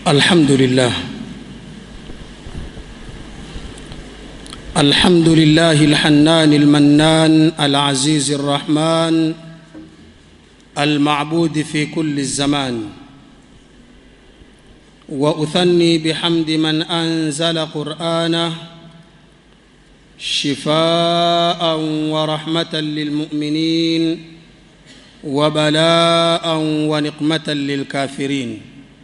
الحمد لله الحمد لله الحنان المنان العزيز الرحمن المعبود في كل الزمان واثني بحمد من انزل قرانه شفاء ورحمه للمؤمنين وبلاء ونقمه للكافرين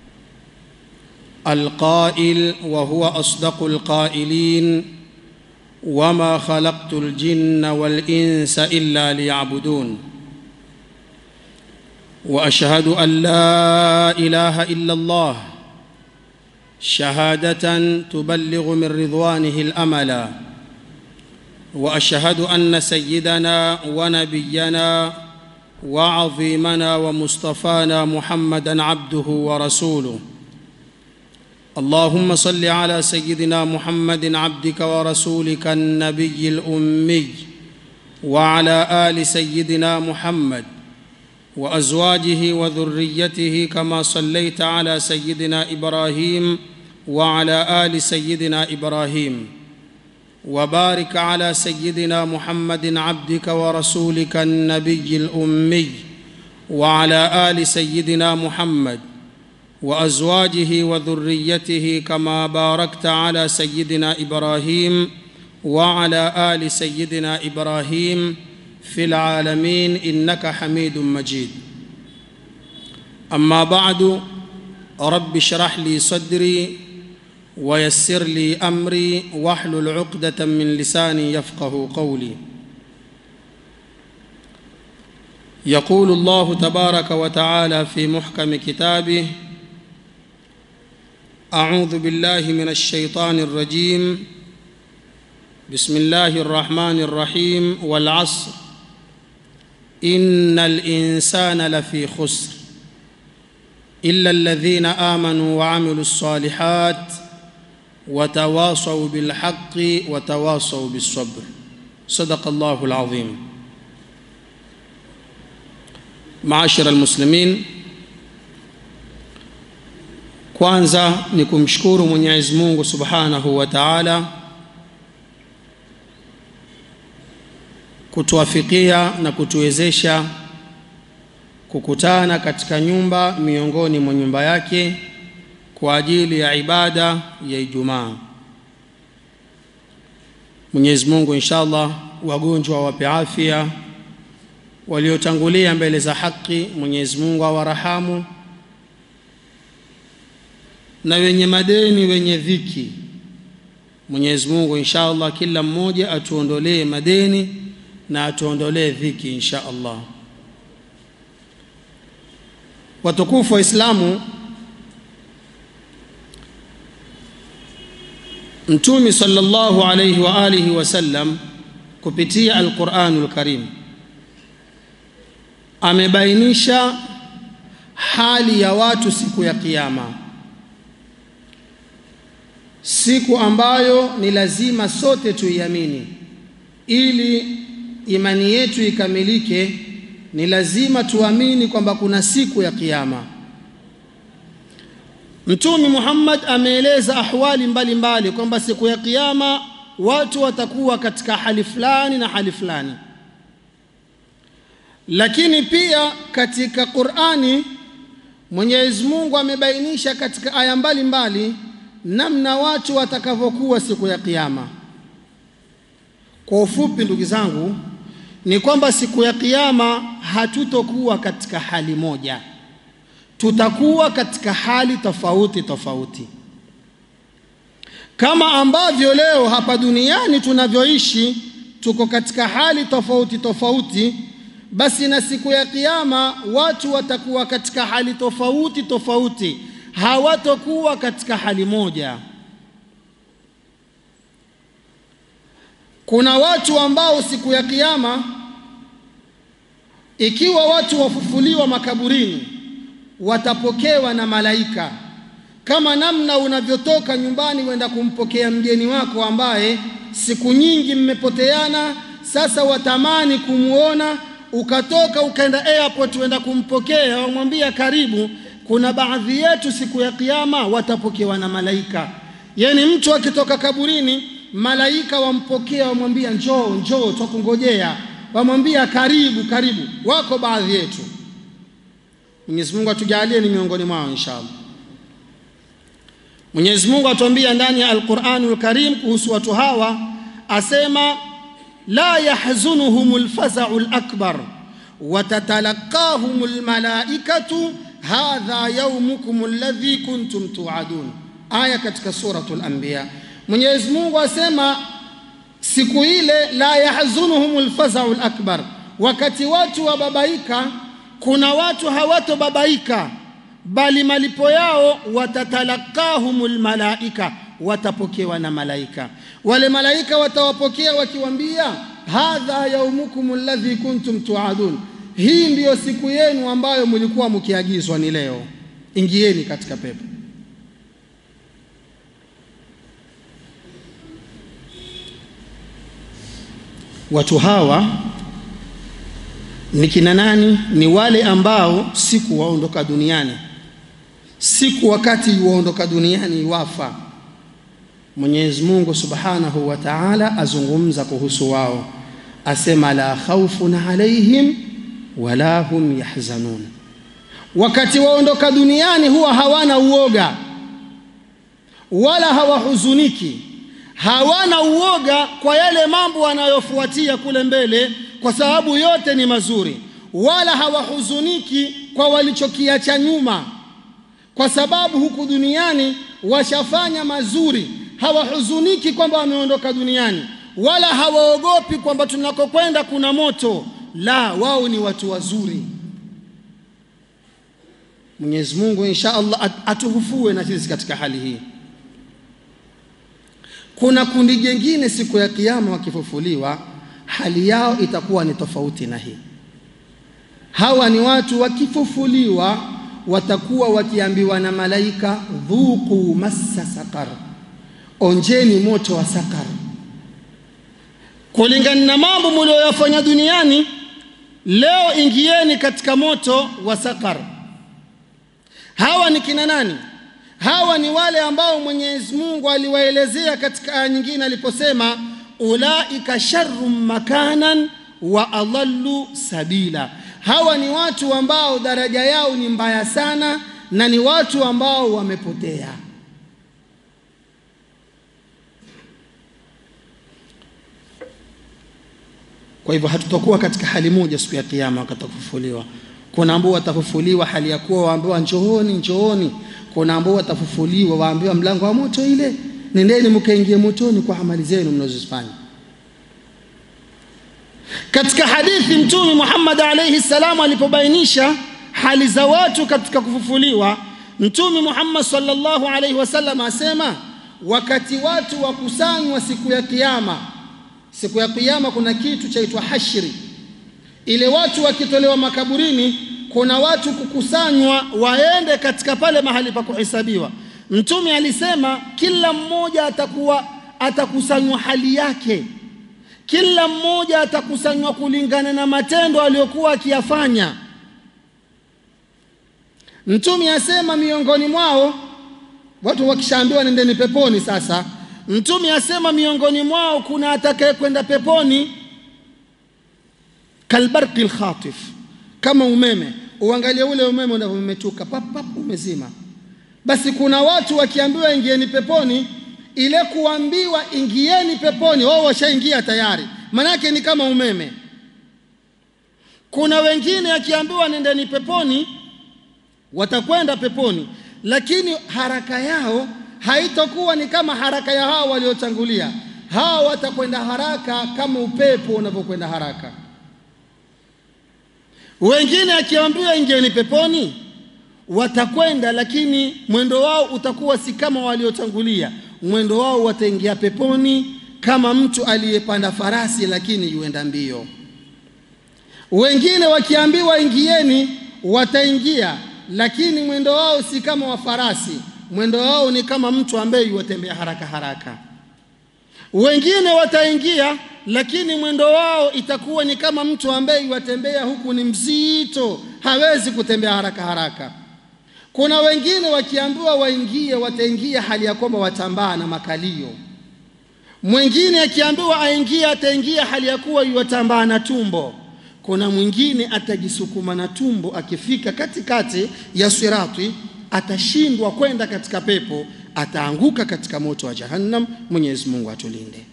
القائل وهو اصدق القائلين وما خلقت الجن والانس الا ليعبدون واشهد ان لا اله الا الله شهاده تبلغ من رضوانه الاملا واشهد ان سيدنا ونبينا وعظيمنا ومصطفانا محمدا عبده ورسوله اللهم صل على سيدنا محمد عبدك ورسولك النبي الامي وعلى ال سيدنا محمد وازواجه وذريته كما صليت على سيدنا ابراهيم وعلى ال سيدنا ابراهيم وبارك على سيدنا محمد عبدك ورسولك النبي الامي وعلى ال سيدنا محمد وازواجه وذريته كما باركت على سيدنا ابراهيم وعلى ال سيدنا ابراهيم في العالمين انك حميد مجيد اما بعد رب اشرح لي صدري ويسر لي امري واحلل عقده من لساني يفقه قولي يقول الله تبارك وتعالى في محكم كتابه اعوذ بالله من الشيطان الرجيم بسم الله الرحمن الرحيم والعصر ان الانسان لفي خسر الا الذين امنوا وعملوا الصالحات وتواصوا بالحق وتواصوا بالصبر صدق الله العظيم معاشر المسلمين kwanza ni kumshukuru mwenyezi mungu subhanahu wa taala kutuafikia na kutuwezesha kukutana katika nyumba miongoni mwa nyumba yake kwa ajili ya ibada ya ijumaa mwenyezi mungu insha allah wagonjwa wape afya waliotangulia mbele za haki mwenyezi mungu awarahamu na wenye madeni wenye dhiki mwenyezi mungu insha allah kila mmoja atuondolee madeni na atuondolee dhiki insha allah watukufu wa islamu mtume sallallahu alayhi wa alihi wasallam kupitia alquranul karim amebainisha hali ya watu siku ya kiyama siku ambayo ni lazima sote tuiamini ili imani yetu ikamilike ni lazima tuamini kwamba kuna siku ya kiyama mtume Muhammad ameeleza ahwali mbalimbali kwamba siku ya kiyama watu watakuwa katika hali fulani na hali fulani lakini pia katika Qur'ani Mwenyezi Mungu amebainisha katika aya mbalimbali namna watu watakavyokuwa siku ya kiyama kwa ufupi ndugu zangu ni kwamba siku ya kiyama hatutokuwa katika hali moja tutakuwa katika hali tofauti tofauti kama ambavyo leo hapa duniani tunavyoishi tuko katika hali tofauti tofauti basi na siku ya kiyama watu watakuwa katika hali tofauti tofauti hawatokuwa katika hali moja kuna watu ambao siku ya kiyama ikiwa watu wafufuliwa makaburini watapokewa na malaika kama namna unavyotoka nyumbani wenda kumpokea mgeni wako ambaye siku nyingi mmepoteana sasa watamani kumuona ukatoka ukaenda airport wenda kumpokea wamwambia karibu kuna baadhi yetu siku ya kiyama watapokewa na malaika. Yani mtu akitoka kaburini, malaika wampokea, wamwambia njoo, njoo, twakungojea, wamwambia karibu, karibu. Wako baadhi yetu. Mwenyezi Mungu atujalie ni miongoni mwao inshallah. Mwenyezi Mungu atuambia ndani ya Al-Qur'anul Karim kuhusu watu hawa, asema la yahzunuhumul faza'ul akbar wa tatalaqahumul malaikatu hadha yawmukum alladhi kuntum tu'adun. Aya katika suratul Anbiya. Mwenyezi Mungu asema siku ile la yahzunuhumul faza'ul akbar, wakati watu wababaika, kuna watu hawatobabaika bali malipo yao watatalakahumul malaika, watapokewa na malaika. Wale malaika watawapokea wakiwambia, hadha yaumukum alladhi kuntum tuadun, hii ndiyo siku yenu ambayo mlikuwa mkiagizwa ni leo, ingieni katika pepo. Watu hawa ni kina nani? Ni wale ambao siku waondoka duniani, siku wakati waondoka duniani wafa, Mwenyezi Mungu Subhanahu wa Ta'ala azungumza kuhusu wao, asema la khawfun alaihim wala hum yahzanun. Wakati waondoka duniani huwa hawana uoga wala hawahuzuniki, hawana uoga kwa yale mambo wanayofuatia kule mbele kwa sababu yote ni mazuri, wala hawahuzuniki kwa walichokiacha nyuma, kwa sababu huku duniani washafanya mazuri. Hawahuzuniki kwamba wameondoka duniani, wala hawaogopi kwamba tunakokwenda kuna moto. La, wao ni watu wazuri. Mwenyezi Mungu insha Allah atuhufue na sisi katika hali hii. Kuna kundi jengine siku ya Kiyama wakifufuliwa hali yao itakuwa ni tofauti na hii. Hawa ni watu wakifufuliwa, watakuwa wakiambiwa na malaika, dhuku massa sakar, onjeni moto wa sakar. Kulingana na mambo mlioyafanya duniani, leo ingieni katika moto wa sakar. Hawa ni kina nani? Hawa ni wale ambao Mwenyezi Mungu aliwaelezea katika aya nyingine aliposema ulaika sharrun makanan wa adallu sabila. Hawa ni watu ambao daraja yao ni mbaya sana na ni watu ambao wamepotea. Kwa hivyo hatutakuwa katika hali moja siku ya Kiyama wakati kufufuliwa. Kuna ambao watafufuliwa hali ya kuwa waambiwa njooni, njooni. Kuna ambao watafufuliwa waambiwa mlango wa moto ile nendeni mkaingie motoni kwa amali zenu mnazozifanya. Katika hadithi Mtume Muhammad alayhi salam alipobainisha hali za watu katika kufufuliwa, Mtume Muhammad sallallahu alayhi wasallam asema, wakati watu wakusanywa siku ya Kiyama, siku ya Kiyama kuna kitu chaitwa hashri. Ile watu wakitolewa makaburini, kuna watu kukusanywa waende katika pale mahali pa kuhesabiwa. Mtume alisema kila mmoja atakuwa atakusanywa hali yake, kila mmoja atakusanywa kulingana na matendo aliyokuwa akiyafanya. Mtume asema miongoni mwao watu wakishaambiwa nendeni peponi. Sasa Mtume asema miongoni mwao kuna atakaye kwenda peponi kalbarqi lkhatif, kama umeme. Uangalie ule umeme unavyometuka pap pap, umezima basi kuna watu wakiambiwa ingieni peponi, ile kuambiwa ingieni peponi, wao washaingia tayari, manake ni kama umeme. Kuna wengine akiambiwa nendeni peponi, watakwenda peponi, lakini haraka yao haitakuwa ni kama haraka ya hao waliotangulia. Hao watakwenda haraka kama upepo unavyokwenda haraka. Wengine akiambiwa ingieni peponi watakwenda lakini mwendo wao utakuwa si kama waliotangulia. Mwendo wao wataingia peponi kama mtu aliyepanda farasi lakini yuenda mbio. Wengine wakiambiwa ingieni, wataingia lakini mwendo wao si kama wa farasi, mwendo wao ni kama mtu ambaye yuwatembea haraka haraka. Wengine wataingia lakini mwendo wao itakuwa ni kama mtu ambaye yuwatembea huku ni mzito, hawezi kutembea haraka haraka. Kuna wengine wakiambiwa waingie, wataingia hali ya kwamba watambaa na makalio. Mwingine akiambiwa aingie, ataingia hali ya kuwa yuwatambaa na tumbo. Kuna mwingine atajisukuma na tumbo, akifika katikati ya sirati atashindwa kwenda katika pepo, ataanguka katika moto wa Jahannam. Mwenyezi Mungu atulinde.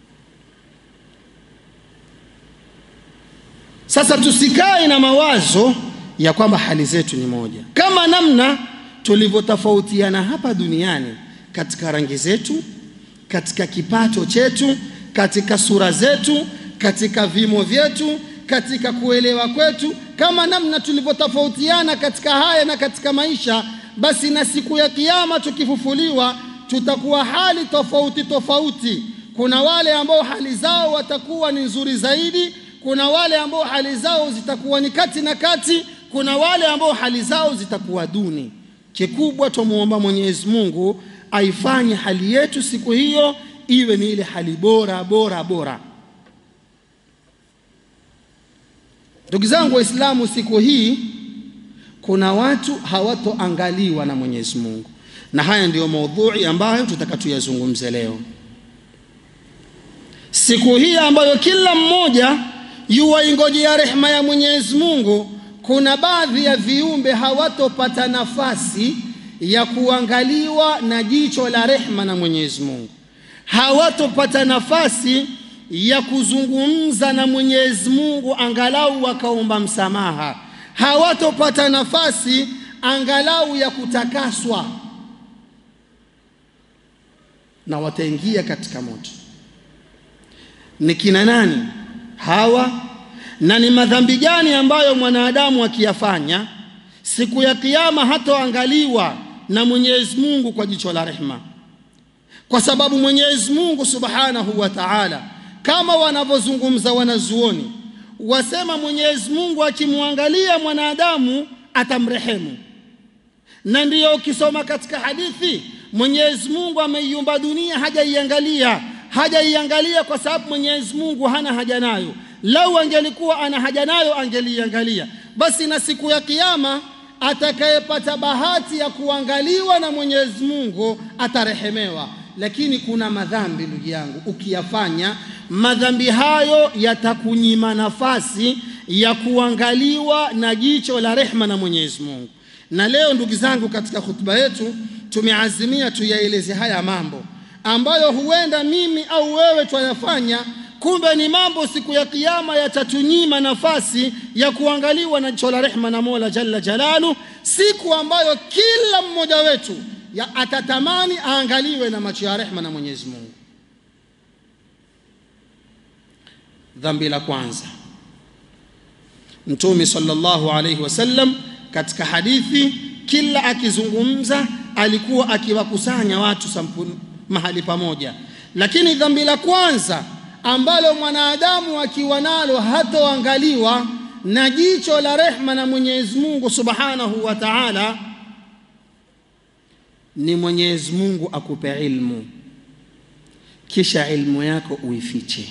Sasa tusikae na mawazo ya kwamba hali zetu ni moja, kama namna tulivyotofautiana hapa duniani katika rangi zetu, katika kipato chetu, katika sura zetu, katika vimo vyetu, katika kuelewa kwetu, kama namna tulivyotofautiana katika haya na katika maisha, basi na siku ya Kiyama tukifufuliwa, tutakuwa hali tofauti tofauti. Kuna wale ambao hali zao watakuwa ni nzuri zaidi kuna wale ambao hali zao zitakuwa ni kati na kati, kuna wale ambao hali zao zitakuwa duni. Kikubwa tumuomba Mwenyezi Mungu aifanye hali yetu siku hiyo iwe ni ile hali bora bora bora. Ndugu zangu Waislamu, siku hii kuna watu hawatoangaliwa na Mwenyezi Mungu, na haya ndiyo maudhui ambayo tutaka tuyazungumze leo, siku hii ambayo kila mmoja yuwaingojea rehema ya Mwenyezi Mungu. Kuna baadhi ya viumbe hawatopata nafasi ya kuangaliwa na jicho la rehema na Mwenyezi Mungu, hawatopata nafasi ya kuzungumza na Mwenyezi Mungu angalau wakaomba msamaha, hawatopata nafasi angalau ya kutakaswa, na wataingia katika moto. Ni kina nani hawa na ni madhambi gani ambayo mwanadamu akiyafanya siku ya Kiyama hatoangaliwa na Mwenyezi Mungu kwa jicho la rehema? Kwa sababu Mwenyezi Mungu Subhanahu wa Ta'ala, kama wanavyozungumza wanazuoni, wasema Mwenyezi Mungu akimwangalia mwanadamu atamrehemu, na ndiyo ukisoma katika hadithi Mwenyezi Mungu ameiumba dunia hajaiangalia hajaiangalia kwa sababu Mwenyezi Mungu hana haja nayo. Lau angelikuwa ana haja nayo angeliiangalia. Basi na siku ya Kiyama atakayepata bahati ya kuangaliwa na Mwenyezi Mungu atarehemewa. Lakini kuna madhambi ndugu yangu, ukiyafanya madhambi hayo yatakunyima nafasi ya kuangaliwa na jicho la rehma na Mwenyezi Mungu. Na leo ndugu zangu, katika hutuba yetu tumeazimia tuyaeleze haya mambo ambayo huenda mimi au wewe twayafanya, kumbe ni mambo siku ya Kiyama yatatunyima nafasi ya kuangaliwa na jicho la rehma na Mola Jalla Jalalu, siku ambayo kila mmoja wetu ya atatamani aangaliwe na macho ya rehma na Mwenyezi Mungu. Dhambi la kwanza, Mtume sallallahu alayhi wasallam katika hadithi, kila akizungumza alikuwa akiwakusanya watu sampuni mahali pamoja, lakini dhambi la kwanza ambalo mwanadamu akiwa nalo hatoangaliwa na jicho la rehma na Mwenyezi Mungu Subhanahu wa Ta'ala ni Mwenyezi Mungu akupe ilmu, kisha ilmu yako uifiche.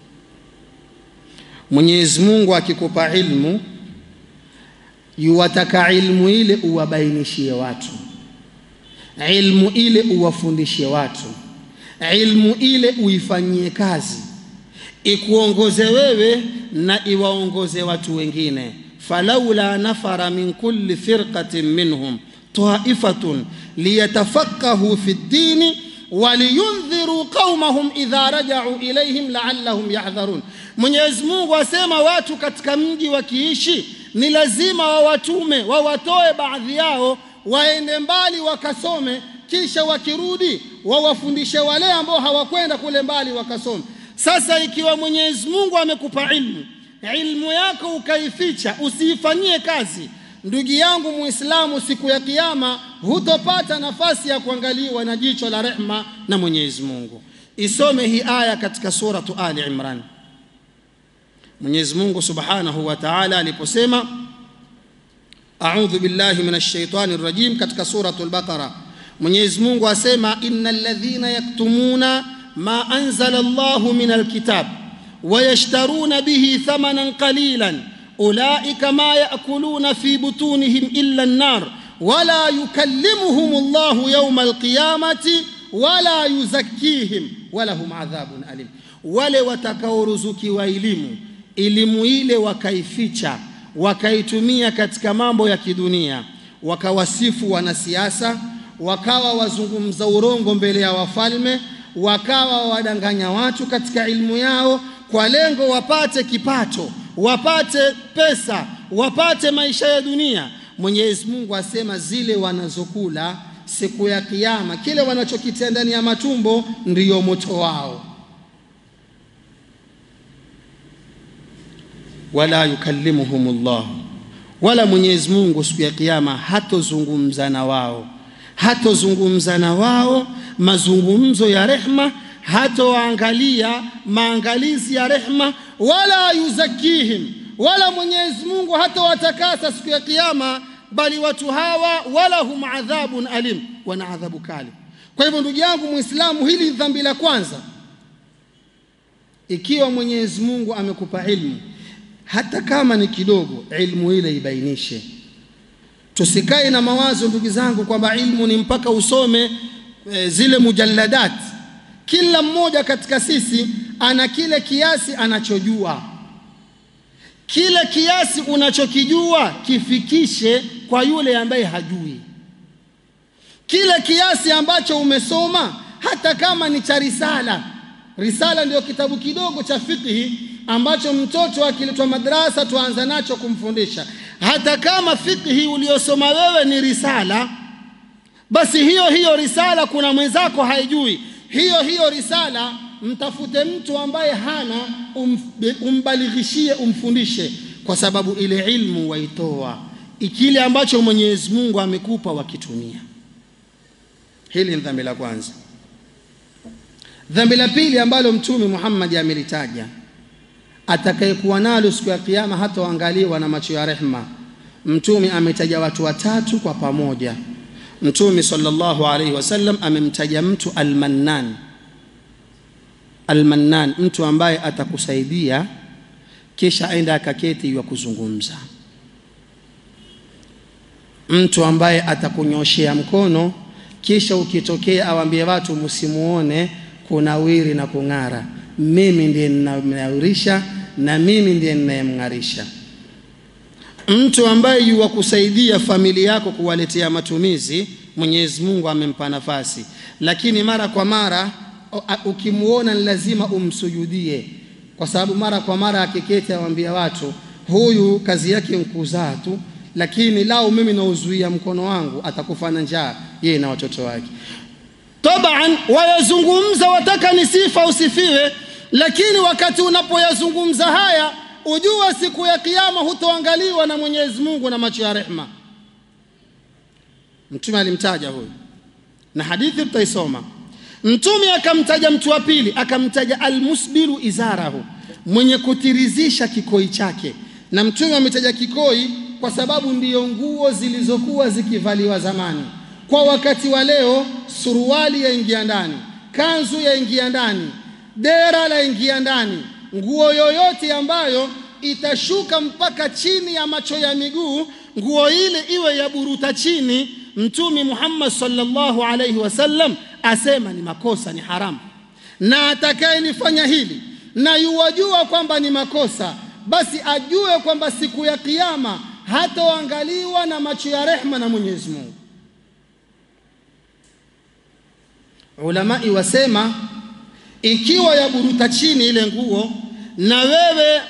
Mwenyezi Mungu akikupa ilmu, yuwataka ilmu ile uwabainishie watu ilmu ile uwafundishe watu, ilmu ile uifanyie kazi, ikuongoze wewe na iwaongoze watu wengine. falaula nafara min kulli firqatin minhum taifatun liyatafaqahu fi ddini waliyundhiru qaumahum idha rajau ilaihim laallahum yahdharun. Mwenyezi Mungu asema watu katika mji wakiishi ni lazima wawatume wawatoe baadhi yao waende mbali wakasome, kisha wakirudi wawafundishe wale ambao hawakwenda kule mbali wakasome. Sasa ikiwa Mwenyezi Mungu amekupa ilmu, ilmu yako ukaificha, usiifanyie kazi, ndugu yangu Muislamu, siku ya Kiyama hutopata nafasi ya kuangaliwa na jicho la rehma na Mwenyezi Mungu. Isome hii aya katika suratu Ali Imran. Mwenyezi Mungu Subhanahu wa Ta'ala aliposema A'udhu billahi minash shaitani rrajim, katika suratul Baqara Mwenyezi Mungu asema innal ladhina yaktumuna ma anzala Allahu minal kitab wa yashtaruna bihi thamanan qalilan ulaika ma ya'kuluna fi butunihim illa an-nar wala yukallimuhum Allahu yawma alqiyamati wala yuzakkihim walahum adhabun alim, wale watakaoruzukiwa elimu, elimu ile wakaificha, wakaitumia katika mambo ya kidunia, wakawasifu wanasiasa, wakawa wazungumza urongo mbele ya wafalme, wakawa wadanganya watu katika ilmu yao kwa lengo wapate kipato, wapate pesa, wapate maisha ya dunia. Mwenyezi Mungu asema zile wanazokula siku ya Kiyama, kile wanachokitia ndani ya matumbo ndiyo moto wao. Wala yukallimuhumullah, wala Mwenyezi Mungu siku ya Kiyama hatozungumza na wao, hatozungumza na wao mazungumzo ya rehma, hatowaangalia maangalizi ya rehma, wala yuzakihim, wala Mwenyezi Mungu hatowatakasa siku ya Kiyama bali watu hawa walahum adhabun alim, wana adhabu kali. Kwa hivyo ndugu yangu Muislamu, hili ni dhambi la kwanza. Ikiwa Mwenyezi Mungu amekupa ilmu, hata kama ni kidogo, ilmu ile ibainishe. Tusikae na mawazo ndugu zangu kwamba ilmu ni mpaka usome e, zile mujalladat. Kila mmoja katika sisi ana kile kiasi anachojua kile kiasi unachokijua kifikishe kwa yule ambaye hajui. Kile kiasi ambacho umesoma, hata kama ni cha risala. Risala ndio kitabu kidogo cha fiqhi ambacho mtoto akiletwa madrasa tuanza nacho kumfundisha. Hata kama fiqhi uliosoma wewe ni risala, basi hiyo hiyo risala kuna mwenzako haijui, hiyo hiyo risala mtafute mtu ambaye hana um, umbalighishie umfundishe, kwa sababu ile ilmu waitoa kile ambacho Mwenyezi Mungu amekupa wakitumia. Hili ni dhambi la kwanza. Dhambi la pili ambalo Mtume Muhammad amelitaja, atakayekuwa nalo siku ya Kiyama hataangaliwa na macho ya rehma. Mtume ametaja watu watatu kwa pamoja. Mtume sallallahu alaihi wasallam amemtaja mtu almannan Almannan, mtu ambaye atakusaidia kisha aenda akaketi wa kuzungumza, mtu ambaye atakunyoshea mkono kisha ukitokea awambie watu msimuone kunawiri na kung'ara, mimi ndiye ninamnawirisha na mimi ndiye ninayemng'arisha. Mtu ambaye yuwakusaidia familia yako kuwaletea matumizi, Mwenyezi Mungu amempa nafasi, lakini mara kwa mara ukimwona ni lazima umsujudie, kwa sababu mara kwa mara akiketi awambia watu huyu kazi yake nkuzaa tu, lakini lao mimi nauzuia mkono wangu atakufa na njaa yeye na watoto wake. Taban wayazungumza, wataka ni sifa usifiwe, lakini wakati unapoyazungumza haya ujua siku ya Kiyama hutoangaliwa na Mwenyezi Mungu na macho ya rehma. Mtume alimtaja huyu na hadithi tutaisoma. Mtume akamtaja mtu wa pili, akamtaja almusbilu izarahu, mwenye kutirizisha kikoi chake. Na Mtume ametaja kikoi kwa sababu ndiyo nguo zilizokuwa zikivaliwa zamani. Kwa wakati wa leo, suruali yaingia ndani, kanzu yaingia ndani, dera laingia ndani, nguo yoyote ambayo itashuka mpaka chini ya macho ya miguu, nguo ile iwe ya buruta chini. Mtume Muhammad sallallahu alaihi wasallam asema ni makosa, ni haramu, na atakayenifanya hili na yuwajua kwamba ni makosa, basi ajue kwamba siku ya Kiyama hatoangaliwa na macho ya rehma na Mwenyezi Mungu. Ulamai wasema ikiwa yaburuta chini ile nguo, na wewe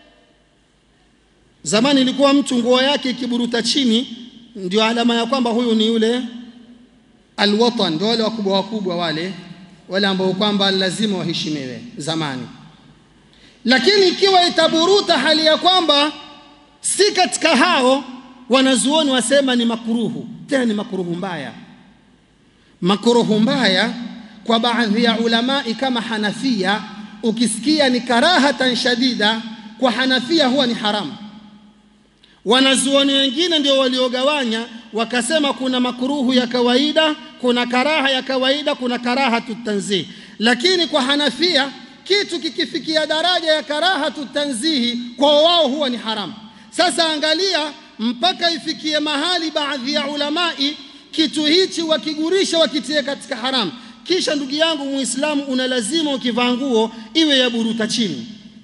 zamani ilikuwa mtu nguo yake ikiburuta chini ndio alama ya kwamba huyu ni yule alwatan, ndio wale wakubwa wakubwa wale wale ambao kwamba lazima waheshimiwe zamani. Lakini ikiwa itaburuta hali ya kwamba si katika hao, wanazuoni wasema ni makuruhu, tena ni makuruhu mbaya. Makuruhu mbaya kwa baadhi ya ulamai kama Hanafia, ukisikia ni karahatan shadida, kwa Hanafia huwa ni haramu. Wanazuoni wengine ndio waliogawanya wakasema kuna makuruhu ya kawaida, kuna karaha ya kawaida, kuna karahatu tanzih. Lakini kwa Hanafia kitu kikifikia daraja ya karahatu tanzihi, kwa wao huwa ni haramu. Sasa angalia mpaka ifikie mahali baadhi ya ulamai kitu hichi wakigurisha wakitie katika haramu kisha ndugu yangu muislamu una lazima ukivaa nguo iwe ya buruta chini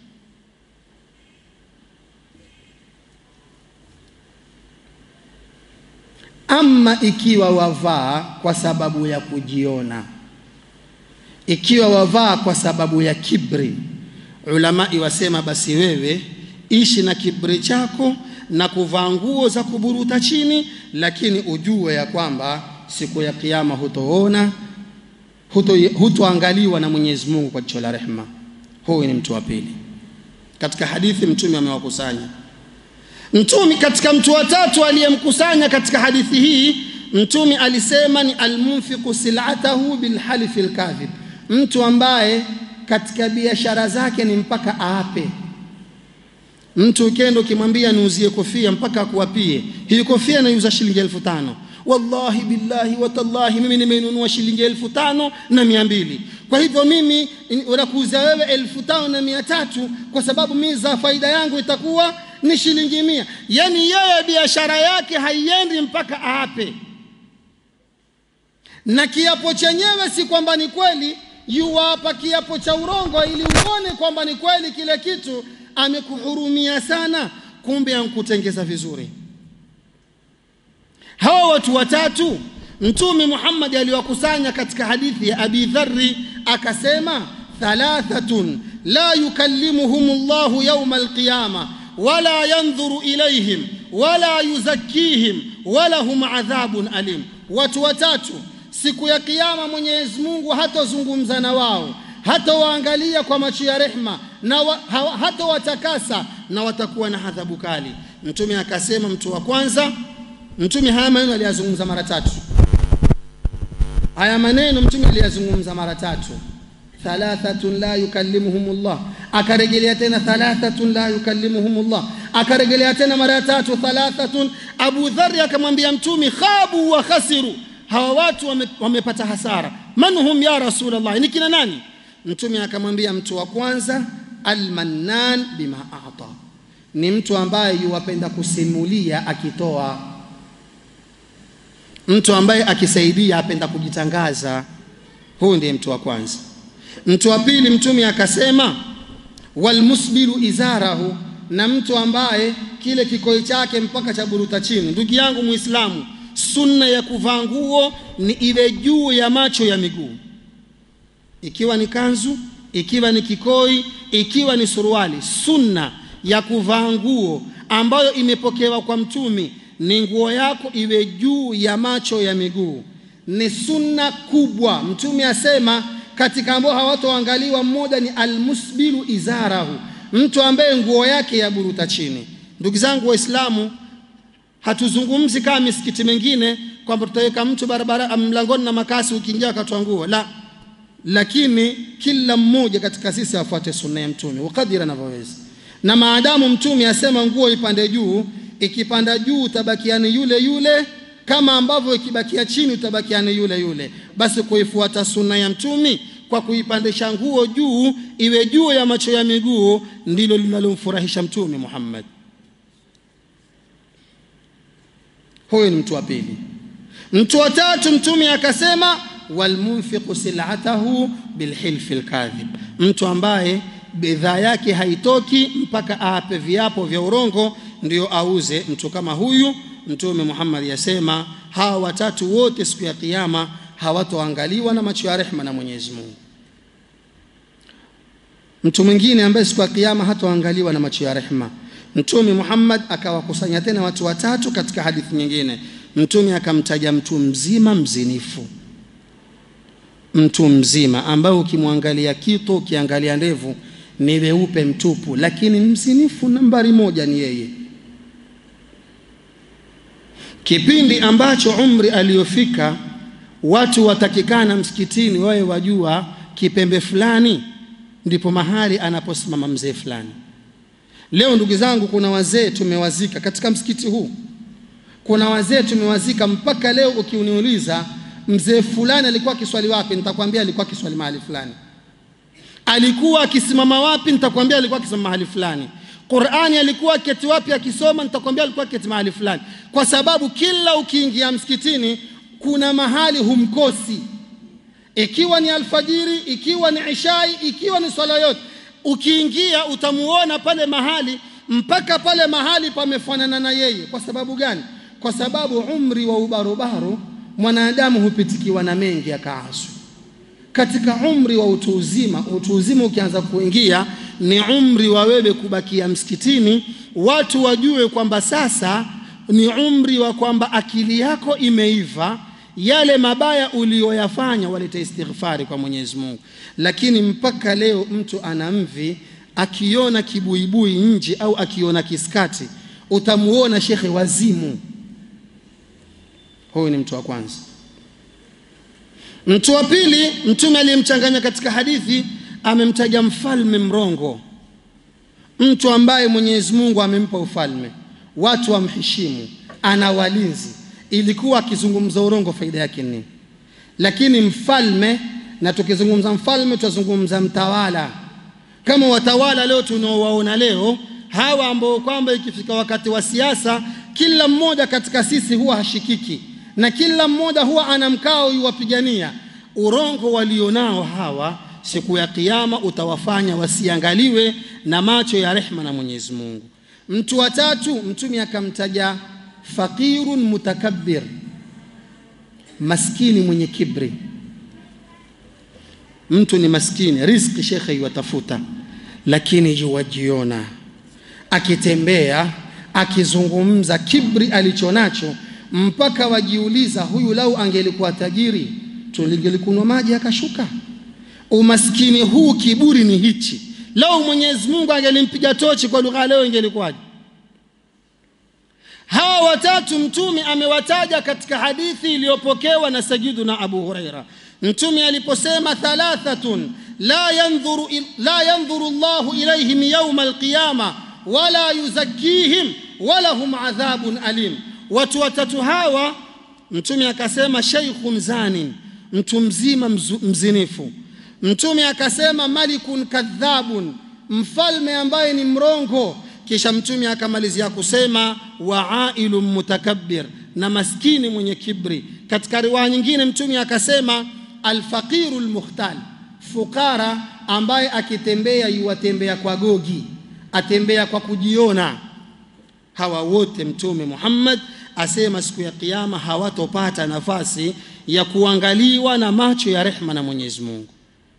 ama ikiwa wavaa kwa sababu ya kujiona ikiwa wavaa kwa sababu ya kibri ulamai wasema basi wewe ishi na kibri chako na kuvaa nguo za kuburuta chini lakini ujue ya kwamba siku ya kiyama hutoona hutoangaliwa huto na Mwenyezi Mungu kwa jicho la rehema. Huyu ni mtu wa pili. Katika hadithi Mtume amewakusanya Mtume katika mtu wa tatu aliyemkusanya katika hadithi hii, Mtume alisema ni almunfiqu silatahu bilhalifi lkadhib, mtu ambaye katika biashara zake ni mpaka aape. Mtu ukenda ukimwambia niuzie kofia mpaka akuapie, hii kofia naiuza shilingi elfu tano wallahi billahi watallahi mimi nimeinunua shilingi elfu tano na mia mbili kwa hivyo mimi unakuuza wewe elfu tano na mia tatu kwa sababu mimi za faida yangu itakuwa ni shilingi mia yaani yeye biashara yake haiendi mpaka aape na kiapo chenyewe si kwamba ni kweli yuwapa kiapo cha urongo ili uone kwamba ni kweli kile kitu amekuhurumia sana kumbe ankutengeza vizuri hawa watu watatu mtume Muhammad aliwakusanya katika hadithi ya Abi Dharri akasema thalathatun la yukallimuhum Allahu yawma alqiyama wala yanzuru ilayhim wala yuzakkihim wala hum adhabun alim watu watatu siku ya kiyama Mwenyezi Mungu hatazungumza na wao hatawaangalia kwa macho ya rehma na wa, ha, hatawatakasa na watakuwa na adhabu kali mtume akasema mtu wa kwanza mtume haya maneno aliyazungumza mara tatu haya maneno mtume aliyazungumza mara tatu thalathatun la yukallimuhumullah akarejelea tena thalathatun la yukallimuhumullah akarejelea tena mara ya tatu thalathatun abu dhari akamwambia mtume khabu wa khasiru hawa watu wame, wamepata hasara man hum ya rasulullah ni kina nani mtume akamwambia mtu wa kwanza almannan bima ata ni mtu ambaye yuwapenda kusimulia akitoa mtu ambaye akisaidia apenda kujitangaza huyu ndiye mtu wa kwanza mtu wa pili mtume akasema walmusbilu izarahu na mtu ambaye kile kikoi chake mpaka cha buruta chini ndugu yangu muislamu sunna ya kuvaa nguo ni ile juu ya macho ya miguu ikiwa ni kanzu ikiwa ni kikoi ikiwa ni suruali sunna ya kuvaa nguo ambayo imepokewa kwa mtumi ni nguo yako iwe juu ya macho ya miguu ni sunna kubwa mtume asema katika ambao hawatoangaliwa mmoja ni almusbilu izarahu mtu ambaye nguo yake ya buruta chini ndugu zangu waislamu hatuzungumzi kama misikiti mingine kwamba tutaweka mtu barabara mlangoni na makasi ukiingia akatoa nguo la lakini kila mmoja katika sisi afuate sunna ya mtume wakadiri anavyoweza na maadamu mtume asema nguo ipande juu ikipanda juu utabakiani yule yule kama ambavyo ikibakia chini utabakiani yule yule basi kuifuata sunna ya mtumi kwa kuipandisha nguo juu iwe juu ya macho ya miguu ndilo linalomfurahisha mtume Muhammad huyo ni mtu wa pili mtu wa tatu mtume akasema walmunfiqu silatahu bilhilfi lkadhib mtu ambaye bidhaa yake haitoki mpaka aape viapo vya urongo ndio auze mtu kama huyu mtume Muhammad yasema hawa watatu wote siku ya kiyama hawatoangaliwa na macho ya rehma na Mwenyezi Mungu mtu mwingine ambaye siku ya kiyama hatoangaliwa na macho ya rehma mtume Muhammad akawakusanya tena watu watatu katika hadithi nyingine mtume akamtaja mtu mzima mzinifu mtu mzima ambaye ukimwangalia kito ukiangalia ndevu ni weupe mtupu lakini mzinifu nambari moja ni yeye kipindi ambacho umri aliyofika watu watakikana msikitini wawe wajua kipembe fulani ndipo mahali anaposimama mzee fulani leo ndugu zangu kuna wazee tumewazika katika msikiti huu kuna wazee tumewazika mpaka leo ukiniuliza mzee fulani alikuwa akiswali wapi nitakwambia alikuwa akiswali mahali fulani alikuwa akisimama wapi nitakwambia alikuwa akisimama mahali fulani Qur'ani alikuwa keti wapi akisoma? Nitakwambia alikuwa keti mahali fulani, kwa sababu kila ukiingia msikitini kuna mahali humkosi, ikiwa ni alfajiri, ikiwa ni ishai, ikiwa ni swala yote, ukiingia utamuona pale mahali, mpaka pale mahali pamefanana na yeye. Kwa sababu gani? Kwa sababu umri wa ubarobaro mwanadamu hupitikiwa na mengi akaaswa katika umri wa utu uzima. Utu uzima ukianza kuingia ni umri wa wewe kubakia msikitini, watu wajue kwamba sasa ni umri wa kwamba akili yako imeiva, yale mabaya uliyoyafanya walete istighfari kwa Mwenyezi Mungu. Lakini mpaka leo mtu ana mvi, akiona kibuibui nje au akiona kiskati, utamuona shekhe wazimu. Huyu ni mtu wa kwanza. Mtu wa pili, Mtume aliyemchanganya katika hadithi amemtaja mfalme mrongo, mtu ambaye Mwenyezi Mungu amempa ufalme, watu wamheshimu, ana walinzi. Ilikuwa akizungumza urongo, faida yake nini? Lakini mfalme, na tukizungumza mfalme tutazungumza mtawala, kama watawala leo tunaowaona leo hawa ambao kwamba ikifika wakati wa siasa, kila mmoja katika sisi huwa hashikiki na kila mmoja huwa ana mkao yuwapigania. Urongo walionao hawa, siku ya Kiyama utawafanya wasiangaliwe na macho ya rehma na Mwenyezi Mungu. Mtu wa tatu, Mtume akamtaja faqirun mutakabbir, maskini mwenye kibri. Mtu ni maskini, riziki shekhe yuwatafuta, lakini yuwajiona akitembea, akizungumza, kibri alichonacho mpaka wajiuliza, huyu lau angelikuwa tajiri tulingelikunywa maji akashuka. Umaskini huu, kiburi ni hichi. Lau Mwenyezi Mungu angelimpiga tochi kwa lugha leo ingelikuwaje? Hawa watatu Mtume amewataja katika hadithi iliyopokewa na Sayyiduna Abu Huraira. Mtume aliposema thalathatun la yanzuru, la yanzuru Allahu ilaihim yauma alqiyama wala yuzakkihim wala hum adhabun alim Watu watatu hawa Mtume akasema sheikhun zanin, mtu mzima mzu, mzinifu. Mtume akasema malikun kadhabun, mfalme ambaye ni mrongo. Kisha Mtume akamalizia kusema wa ailun mutakabbir, na maskini mwenye kibri. Katika riwaya nyingine Mtume akasema alfaqiru lmukhtal, fukara ambaye akitembea yuwatembea kwa gogi, atembea kwa kujiona. Hawa wote Mtume Muhammad asema siku ya Kiyama hawatopata nafasi ya kuangaliwa na macho ya rehma na Mwenyezi Mungu.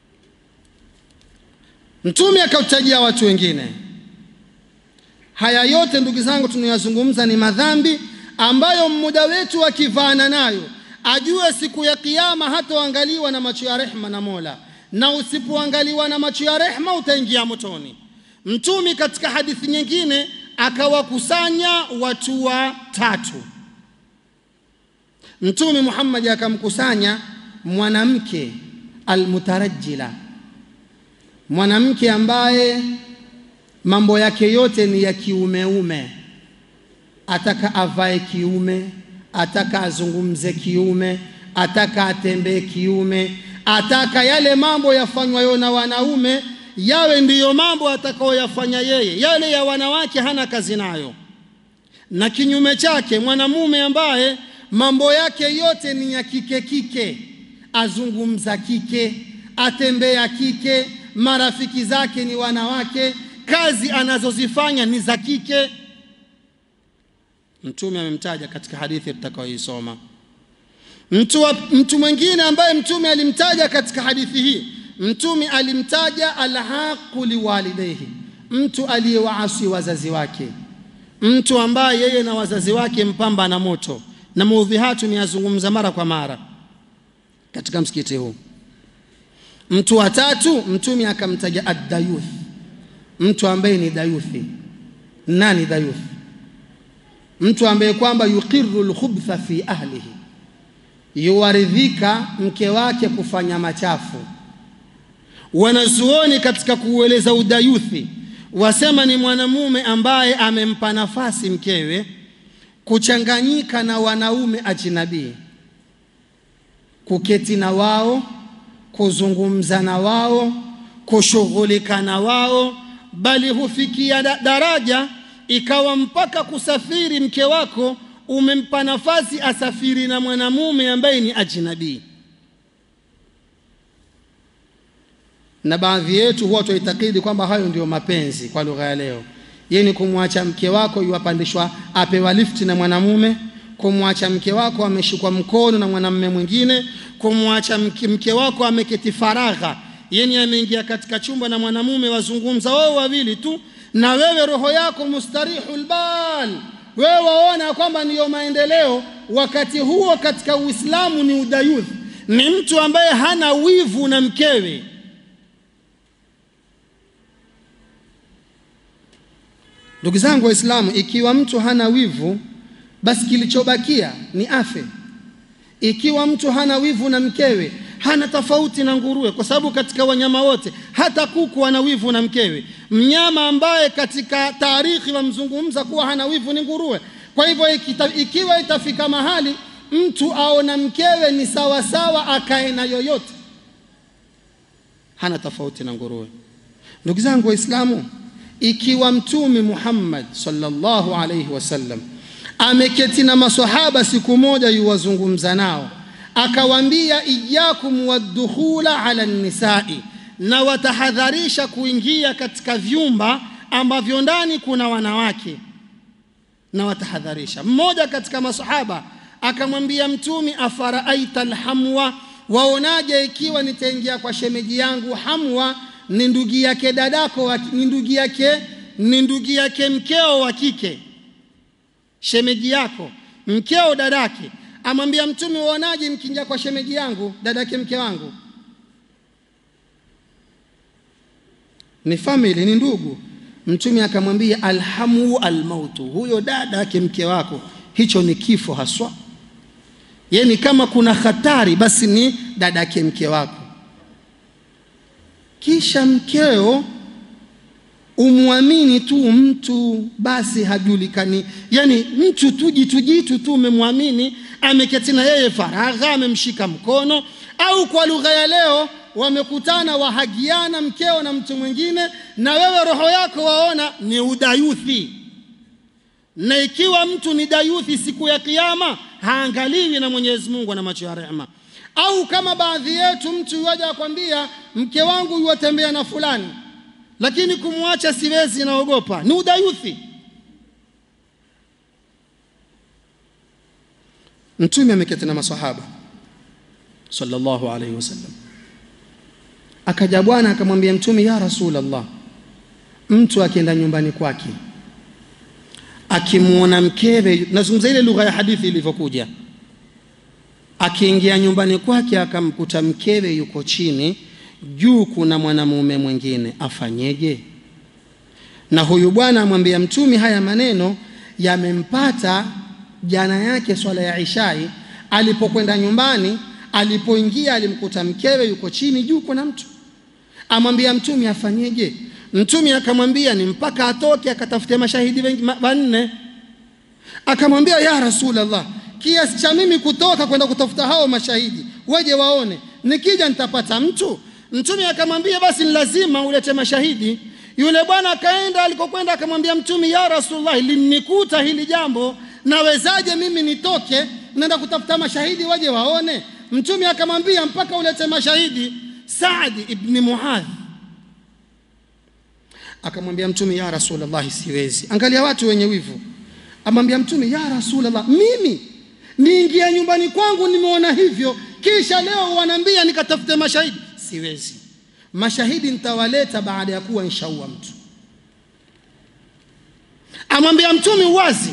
Mtume akautajia watu wengine. Haya yote ndugu zangu tunayazungumza ni madhambi ambayo mmoja wetu akivaana nayo ajue siku ya Kiyama hatoangaliwa na macho ya rehma na Mola, na usipoangaliwa na macho ya rehma utaingia motoni. Mtume katika hadithi nyingine akawakusanya watu watatu. Mtume Muhammad akamkusanya mwanamke almutarajjila, mwanamke ambaye mambo yake yote ni ya kiumeume, ataka avae kiume, ataka azungumze kiume, ataka atembee kiume, ataka yale mambo yafanywayo na wanaume yawe ndiyo mambo atakayoyafanya yeye, yale ya wanawake hana kazi nayo. Na kinyume chake mwanamume ambaye mambo yake yote ni ya kike kike, azungumza kike, atembea kike, marafiki zake ni wanawake, kazi anazozifanya ni za kike. Mtume amemtaja katika hadithi tutakayoisoma. Mtu, mtu mwingine ambaye Mtume alimtaja katika hadithi hii Mtume alimtaja alhaqu liwalidayhi, mtu aliyewaasi wazazi wake, mtu ambaye yeye na wazazi wake mpamba na moto. Na maudhi haya tumeyazungumza mara kwa mara katika msikiti huu. Mtu wa tatu Mtume akamtaja addayuth, mtu ambaye ni dayuthi. Nani dayuth? Mtu ambaye kwamba yuqiru lkhubtha fi ahlihi, yuwaridhika mke wake kufanya machafu Wanazuoni katika kuueleza udayuthi wasema ni mwanamume ambaye amempa nafasi mkewe kuchanganyika na wanaume ajinabii, kuketi na wao, kuzungumza na wao, kushughulika na wao, bali hufikia da- daraja ikawa mpaka kusafiri mke wako umempa nafasi asafiri na mwanamume ambaye ni ajnabii na baadhi yetu huwa twaitakidi kwamba hayo ndio mapenzi kwa lugha ya leo ye ni kumwacha mke wako yuwapandishwa apewa lifti na mwanamume kumwacha mke wako ameshikwa mkono na mwanamume mwingine kumwacha mke, mke wako ameketi faragha yeni ameingia katika chumba na mwanamume wazungumza wao wawili tu na wewe roho yako mustarihul bal wewe waona kwamba ndiyo maendeleo wakati huo katika uislamu ni udayuth ni mtu ambaye hana wivu na mkewe ndugu zangu waislamu ikiwa mtu hana wivu basi kilichobakia ni afe ikiwa mtu hana wivu na mkewe hana tofauti na nguruwe kwa sababu katika wanyama wote hata kuku ana wivu na mkewe mnyama ambaye katika taarikhi wamzungumza kuwa hana wivu ni nguruwe kwa hivyo ikita, ikiwa itafika mahali mtu aona mkewe ni sawa sawa akae na yoyote hana tofauti na nguruwe ndugu zangu waislamu ikiwa mtume Muhammad sallallahu alayhi wasallam ameketi na maswahaba siku moja yuwazungumza nao akawaambia iyakum waddukhula ala nisai na watahadharisha kuingia katika vyumba ambavyo ndani kuna wanawake na watahadharisha mmoja katika masahaba akamwambia mtumi afaraaita alhamwa waonaje ikiwa nitaingia kwa shemeji yangu hamwa ni ndugu yake dadako wa- ni ndugu yake ni ndugu yake mkeo wa kike shemeji yako mkeo dadake amwambia mtume waonaje mkiingia kwa shemeji yangu dadake mke wangu ni family ni ndugu mtume akamwambia alhamu almautu huyo dada yake mke wako hicho ni kifo haswa yani kama kuna hatari basi ni dada yake mke wako kisha mkeo umwamini tu mtu basi hajulikani yani mtu tu jitu jitu tu umemwamini ameketi na yeye faragha amemshika mkono au kwa lugha ya leo wamekutana wahagiana mkeo na mtu mwingine na wewe roho yako waona ni udayuthi na ikiwa mtu ni dayuthi siku ya kiyama haangaliwi na Mwenyezi Mungu na macho ya rehema au kama baadhi yetu mtu yuaja akwambia mke wangu yuwatembea na fulani lakini kumwacha siwezi naogopa ni udayuthi mtume ameketi na masahaba sallallahu alaihi wasallam akaja bwana akamwambia mtume ya rasulullah mtu akienda nyumbani kwake akimwona mkewe nazungumza ile lugha ya hadithi ilivyokuja akiingia nyumbani kwake akamkuta mkewe yuko chini juu kuna mwanamume mwingine afanyeje na huyu bwana amwambia mtumi haya maneno yamempata jana yake swala ya ishai alipokwenda nyumbani alipoingia alimkuta mkewe yuko chini juu kuna mtu amwambia mtumi afanyeje mtumi akamwambia ni mpaka atoke akatafute mashahidi wengi ma- wanne akamwambia ya rasulallah kiasi cha mimi kutoka kwenda kutafuta hao mashahidi waje waone nikija nitapata mtu mtume akamwambia basi ni lazima ulete mashahidi yule bwana akaenda alikokwenda akamwambia mtume ya rasulullah linnikuta hili jambo nawezaje mimi nitoke naenda kutafuta mashahidi waje waone mtume akamwambia mpaka ulete mashahidi Saadi ibni Muadh akamwambia mtume ya rasulullah siwezi angalia watu wenye wivu amwambia mtume ya rasulullah mimi niingia nyumbani kwangu nimeona hivyo kisha leo wanaambia nikatafute mashahidi siwezi mashahidi nitawaleta baada ya kuwa nshaua mtu amwambia mtume wazi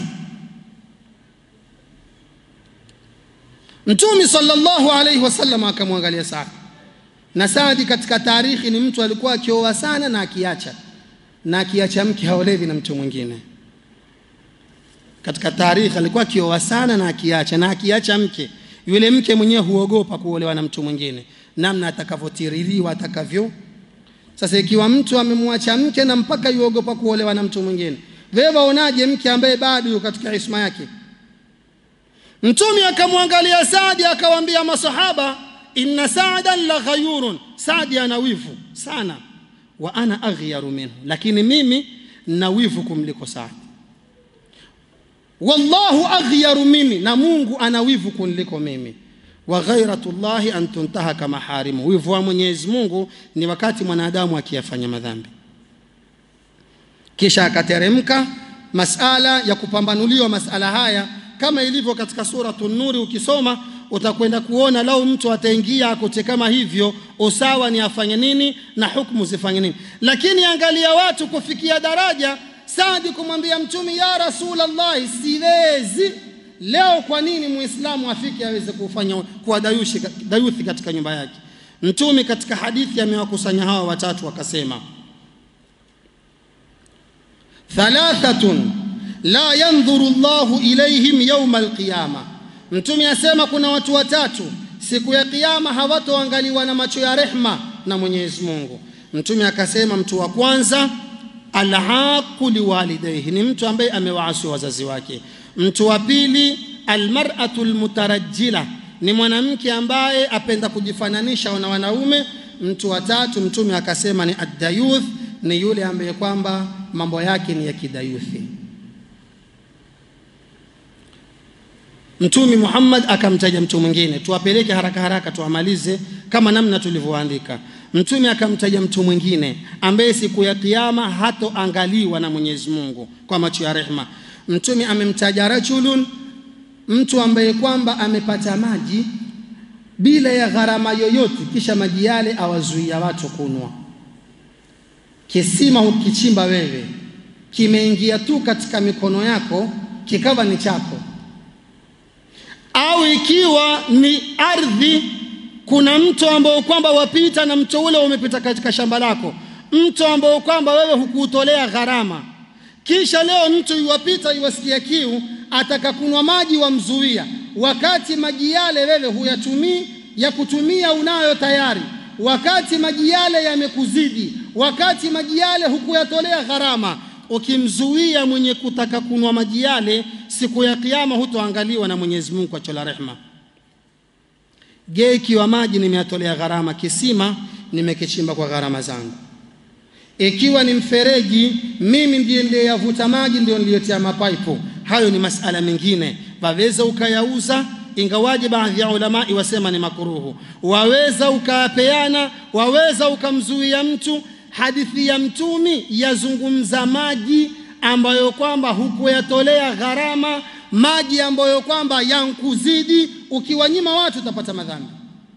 mtume sallallahu alaihi wasallam akamwangalia Saadi na Saadi katika taarikhi ni mtu alikuwa akioa sana na akiacha na akiacha mke haolevi na mtu mwingine katika taarikhi alikuwa akioa sana na akiacha na akiacha mke yule mke mwenyewe huogopa kuolewa na mtu mwingine namna atakavyotiririwa atakavyo sasa ikiwa mtu amemwacha mke na mpaka yuogopa kuolewa na mtu mwingine wewe waonaje mke ambaye bado yuko katika isma yake mtume akamwangalia Saadi akawaambia masahaba inna sa'dan la ghayurun Saadi ana wivu sana wa ana aghyaru minhu, lakini mimi na wivu kumliko Saad. Wallahu aghyaru minni, na Mungu ana wivu kuniliko mimi. Wa ghairatullahi an tuntahaka maharimu, wivu wa Mwenyezi Mungu ni wakati mwanadamu akiyafanya madhambi. Kisha akateremka masala ya kupambanuliwa masala haya kama ilivyo katika suratu Nuri. Ukisoma utakwenda kuona lau mtu ataingia akote kama hivyo, usawa ni afanye nini na hukumu zifanye nini. Lakini angalia watu kufikia daraja Saadi kumwambia Mtume, ya Rasulullah, siwezi leo. Kwa nini muislamu afike aweze kufanya kuwa dayushi, dayuthi katika nyumba yake? Mtume katika hadithi amewakusanya hawa watatu akasema thalathatun la yandhuru Allahu ilaihim yauma alqiyama. Mtume asema kuna watu watatu siku ya kiyama hawatoangaliwa na macho ya rehma na Mwenyezi Mungu. Mtume akasema mtu wa kwanza alhaqu liwalidayhi, ni mtu ambaye amewaasi wazazi wake. Mtu wa pili almar'atu almutarajjila, ni mwanamke ambaye apenda kujifananisha na wanaume. Mtu wa tatu Mtume akasema ni addayuth, ni yule ambaye kwamba mambo yake ni ya kidayuthi. Mtume Muhammad akamtaja mtu mwingine, tuwapeleke haraka haraka tuamalize kama namna tulivyoandika. Mtume akamtaja mtu mwingine ambaye siku ya kiyama hatoangaliwa na Mwenyezi Mungu kwa macho ya rehma. Mtume amemtaja rajulun, mtu ambaye kwamba amepata maji bila ya gharama yoyote, kisha maji yale awazuia watu kunwa. Kisima ukichimba wewe, kimeingia tu katika mikono yako, kikawa ni chako au ikiwa ni ardhi, kuna mto ambao kwamba wapita na mto ule umepita katika shamba lako, mto ambao kwamba wewe hukuutolea gharama, kisha leo mtu iwapita iwasikia kiu, ataka kunywa maji, wamzuia, wakati maji yale wewe huyatumii, ya kutumia unayo tayari, wakati maji yale yamekuzidi, wakati maji yale hukuyatolea gharama ukimzuia mwenye kutaka kunwa maji yale, siku ya Kiyama hutoangaliwa na Mwenyezi Mungu kwa chola rehma. Je, ikiwa maji nimeyatolea gharama, kisima nimekichimba kwa gharama zangu, ikiwa ni mfereji, mimi ndiye niliyavuta maji, ndio niliyotia mapaipu, hayo ni masala mengine, waweza ukayauza ingawaje baadhi ya ulamai wasema ni makuruhu, waweza ukayapeana, waweza ukamzuia mtu Hadithi ya Mtumi yazungumza maji ambayo kwamba hukuyatolea gharama, maji ambayo kwamba yankuzidi, ukiwanyima watu utapata madhambi.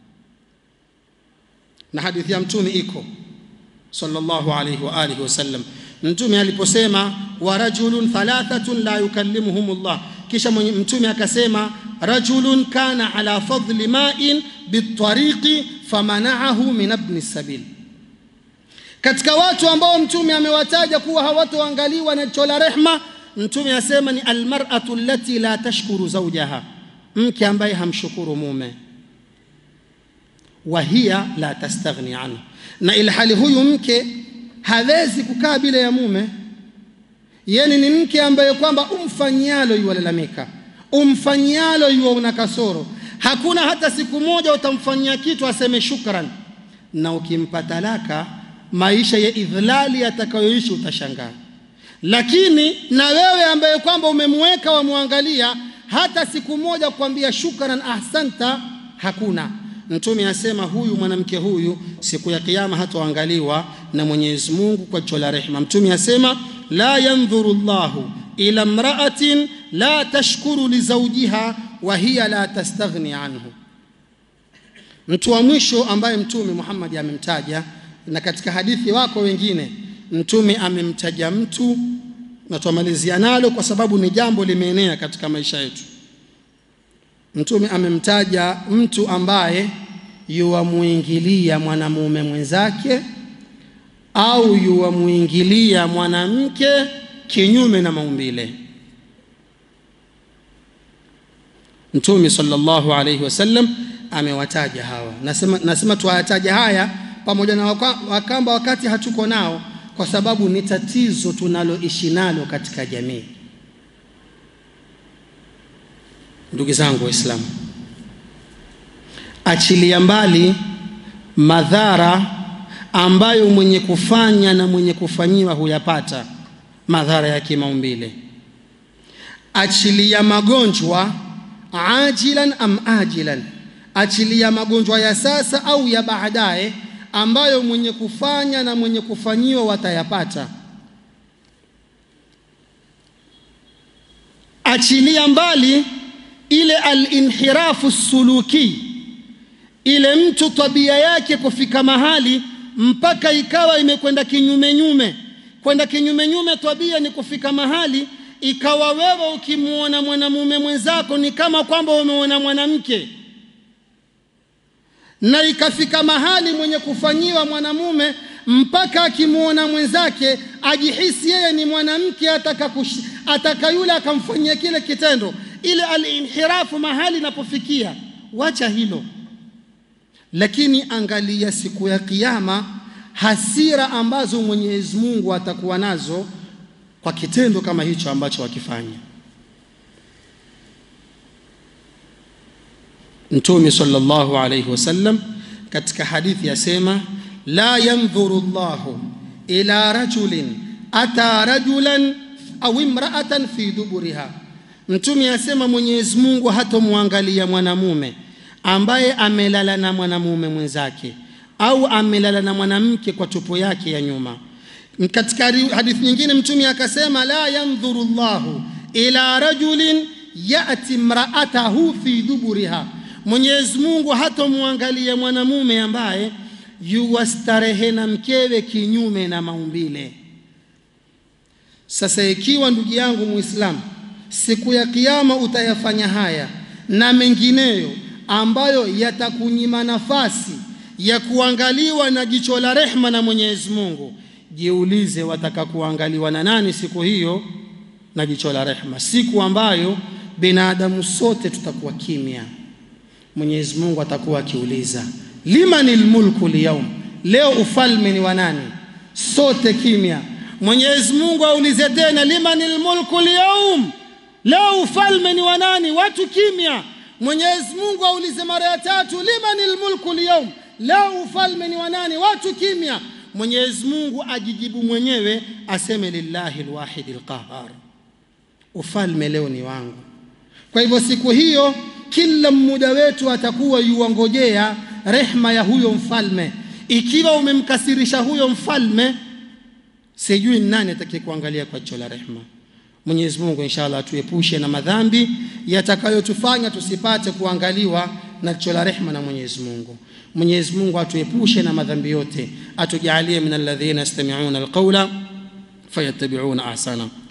Na hadithi ya Mtumi iko sallallahu alayhi wa alihi wasallam, Mtume aliposema wa rajulun thalathatun la yukallimuhum llah, kisha Mtume akasema rajulun kana ala fadli ma'in bitariqi famanaahu min ibni sabil katika watu ambao mtume amewataja kuwa hawatoangaliwa na jicho la rehma, mtume asema ni almar'atu allati la tashkuru zawjaha, mke ambaye hamshukuru mume, wa hiya la tastaghni anhu, na ilhali huyu mke hawezi kukaa bila ya mume. Yani ni mke ambaye kwamba umfanyialo yuwalalamika, umfanyialo yuwa una kasoro, hakuna hata siku moja utamfanyia kitu aseme shukran, na ukimpa talaka maisha ya idhlali yatakayoishi utashangaa. Lakini na wewe ambaye kwamba umemweka wamwangalia, hata siku moja kukwambia shukran, ahsanta, hakuna. Mtume asema huyu mwanamke huyu siku ya Kiyama hatoangaliwa na Mwenyezi Mungu kwa jicho la rehema. Mtume asema la yandhuru Allahu ila mra'atin la tashkuru li zawjiha wa hiya la tastaghni anhu. Mtu wa mwisho ambaye Mtume Muhammad amemtaja na katika hadithi wako wengine mtume amemtaja mtu na tumalizia nalo kwa sababu ni jambo limeenea katika maisha yetu. Mtume amemtaja mtu ambaye yuwamuingilia mwanamume mwenzake au yuwamuingilia mwanamke kinyume na maumbile. Mtume sallallahu alayhi wasallam amewataja hawa. Nasema, nasema tuwataja haya pamoja na wakamba wakati hatuko nao, kwa sababu ni tatizo tunaloishi nalo katika jamii. Ndugu zangu Waislamu, achilia mbali madhara ambayo mwenye kufanya na mwenye kufanyiwa huyapata madhara ya kimaumbile. Achilia magonjwa ajilan am ajilan, achilia magonjwa ya sasa au ya baadaye ambayo mwenye kufanya na mwenye kufanyiwa watayapata. Achilia mbali ile alinhirafu suluki, ile mtu tabia yake kufika mahali mpaka ikawa imekwenda kinyume nyume. Kwenda kinyume nyume tabia ni kufika mahali ikawa wewe ukimwona mwanamume mwenzako ni kama kwamba umeona mwanamke, na ikafika mahali mwenye kufanyiwa mwanamume mpaka akimwona mwenzake ajihisi yeye ni mwanamke, ataka, ataka yule akamfanyia kile kitendo. Ile alinhirafu mahali inapofikia, wacha hilo, lakini angalia siku ya Kiyama, hasira ambazo Mwenyezi Mungu atakuwa nazo kwa kitendo kama hicho ambacho wakifanya. Mtume sallallahu alayhi wasallam katika hadithi yasema, la yandhuru Allahu ila rajulin ata rajulan au imra'atan fi duburiha. Mtume asema Mwenyezi Mungu hatomwangalia mwanamume ambaye amelala na mwanamume mwenzake au amelala na mwanamke kwa tupo yake ya nyuma. Katika hadithi nyingine Mtume akasema la yandhuru Allahu ila rajulin yati mraatahu fi duburiha, Mwenyezi Mungu hatomwangalia mwanamume ambaye yuwastarehe na mkewe kinyume na maumbile. Sasa ikiwa ndugu yangu Muislamu, siku ya Kiyama utayafanya haya na mengineyo ambayo yatakunyima nafasi ya kuangaliwa na jicho la rehma na Mwenyezi Mungu, jiulize wataka kuangaliwa na nani siku hiyo na jicho la rehma, siku ambayo binadamu sote tutakuwa kimya. Mwenyezi Mungu atakuwa akiuliza limanil mulku lyaum, leo ufalme ni wa nani? Sote kimya. Mwenyezi Mungu aulize tena limanil mulku lyaum, leo ufalme ni wa nani? Watu kimya. Mwenyezi Mungu aulize mara ya tatu limanil mulku lyaum, leo ufalme ni wa nani? Watu kimya. Mwenyezi Mungu ajijibu mwenyewe aseme lillahi alwahidi alqahar, ufalme leo ni wangu. Kwa hivyo siku hiyo kila mmoja wetu atakuwa yuwangojea rehma ya huyo mfalme. Ikiwa umemkasirisha huyo mfalme, sijui ni nani atakaye kuangalia kwa jicho la rehma. Mwenyezi Mungu inshallah atuepushe na madhambi yatakayotufanya tusipate kuangaliwa na jicho la rehma na Mwenyezi Mungu. Mwenyezi Mungu atuepushe na madhambi yote, atujalie min alladhina yastami'una alqawla fayattabi'una ahsana.